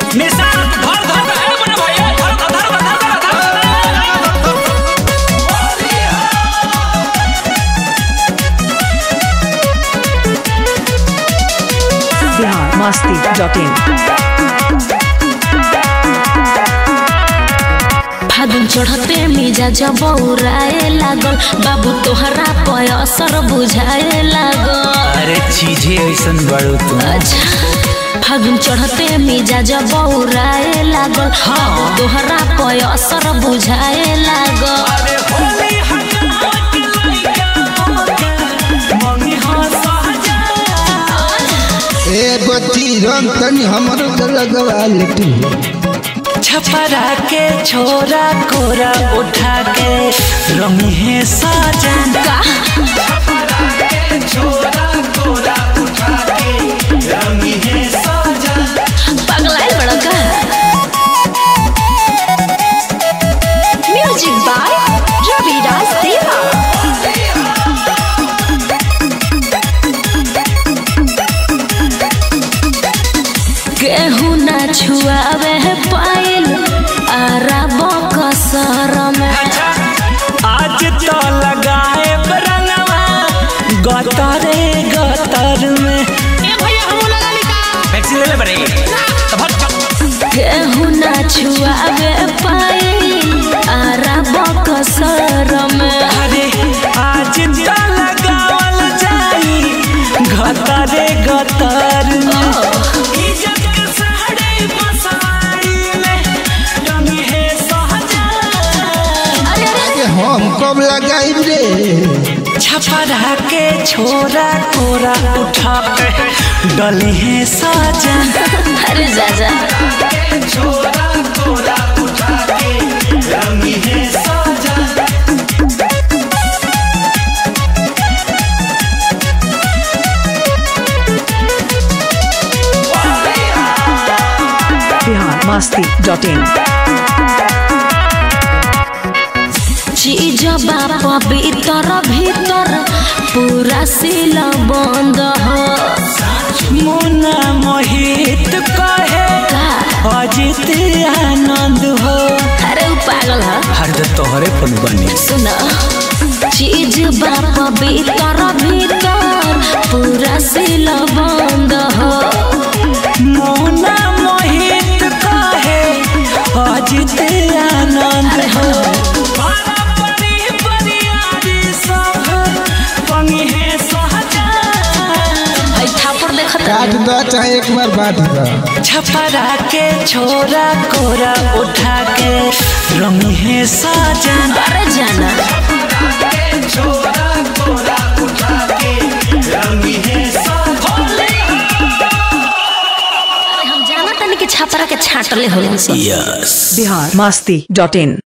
निशान धर धर के है बने भैया धर धर धर धर धर धर बिहार मस्ती डॉट इन फागुन चढ़ते मिजाज बौराए लागल बाबू तोहरा पे असर बुझाए लागल अरे चीजें ऐसन बड़ो तुम अच्छा फागुन चढ़ते मिजाज बौराए लागल बाबू तोहरा पे असर बुझाए लागल अरे होली हल्ला के लइका मम्मी हो सहजा ए बच्ची रंग तनी हमरो के लगवा लेती छपरा के छोरा कोरा उठा के रंग है साजन का छोरा कोरा उठा के रंग है साजन पगलाइल बड़ा का म्यूजिक बाय रविराज देवा केहू ना छुआवे पाइल अरब कसर में आज तो लगाए रंगवा गतरे गतर में वैक्सीन ले ले बड़े तो भर चल। केहू ना छुआवे पाइल अरब कसर में अरे आज तो लगावल जाई गतरे गतर में इज्जत के साड़ी बसाड़ी में रंगी है सहजा अरे अरे के हम कब लगाई रे छपरा के छोरा कोरा उठा के डली है साजन अरे जाजा छोरा कोरा उठा के रंगी है साजन बिहार मस्ती डॉट इन चीज बाप भीतर भीतर पूरा सिल बंद हो मुन्ना मोहित कहे का अजित आनंद हो अरे उ पागल है हर जो तोहरे फोन बनी सुन चीज बाप भीतर भीतर पूरा सिल बंद हो मुन्ना मोहित कहे अजित आनंद हो बड़ा बड़ी बरियारी सब पंगी है सहजा है थापर देखत काट दो चाहे एक बार बांट दो छपरा के छोरा कोरा उठा के रंग है साजन अरे जाना छोरा कोरा उठा के रंग है साजन अरे हम जाना तनी के छापरा के छाटले होला सब यस बिहार मस्ती डॉट इन